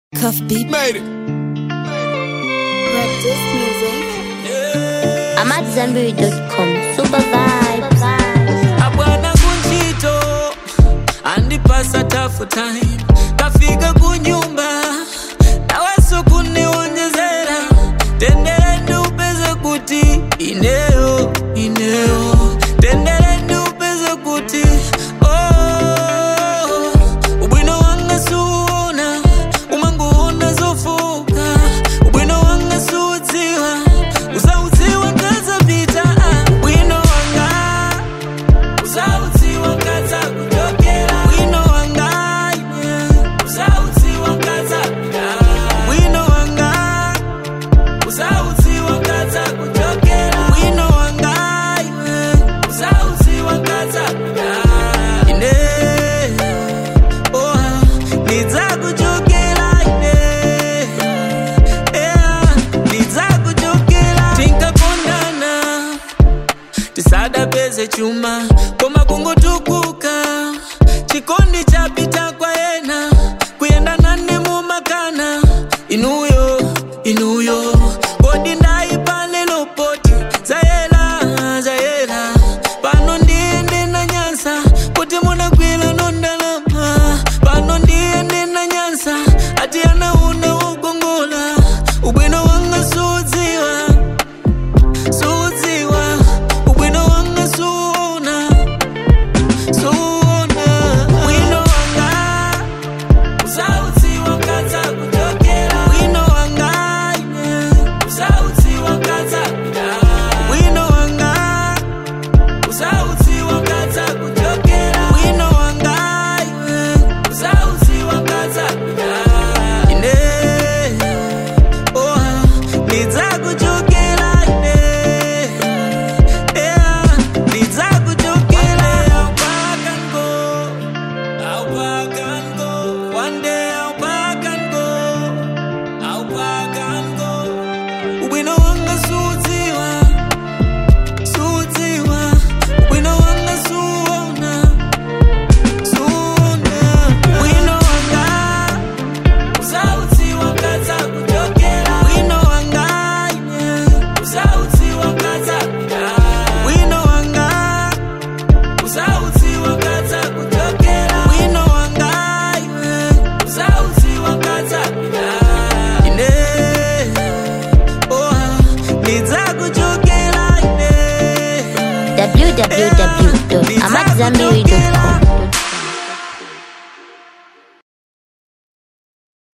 Cuff beat. Made it. Red Disc Music. I'm at Zenberry.com. Super vibes. abwana kunchito andipasa tafu time kafika kunyumba naweso kuniwonjezera tendereni upeze kuti ineyo ineyo tendereni upeze kuti oh, ubwino wanga suona umanguona zofuka ubwino wanga suudziwa usaudziwa ngazapita ah, ubwino wanga Uzaudziwa ngaza kutokera wino wangaine Uzaudziwa ngaza wino wanga Uzaudziwa ngaza kutokera wino wangaine Uzaudziwa ngaza ine Oh nidzakujokera ine Yeah nidzakujokera tinkakondana tisadapeze chuma koma kungotukuka chikondi chapita kwa ena kuyenda nane mumakana inuyo inuyo kodi ndaipale lopoti zayela zayela pano ndiyende na nyansa kuti munakwila nondalama pano ndiyende na nyansa ati anauna ugongola ubwino wanga sudziwa sudziwa ubwino wanga suona suona wino wanga uzaudziwa ngaza kutokera wino wanga ine uzaudziwa ngaza wino wanga uzaudziwa ngaza kutokera wino wanga ine uzaudziwa ngaza ine oh nidzakujokera ine yeah nidzakujokera I'll back and go I'll back and go one day I'll back and go I'll back and go ubwino wanga sudziwa sudziwa ubwino wanga suona suona ubwino wanga uzaudziwa ngaza kutokera wino wanga ine uzaudziwa ngaza wino wanga uzaudziwa ngaza kutokera wino wanga ine uzaudziwa ngaza ine oh nidzakujokera ine www.amatzambiri.com.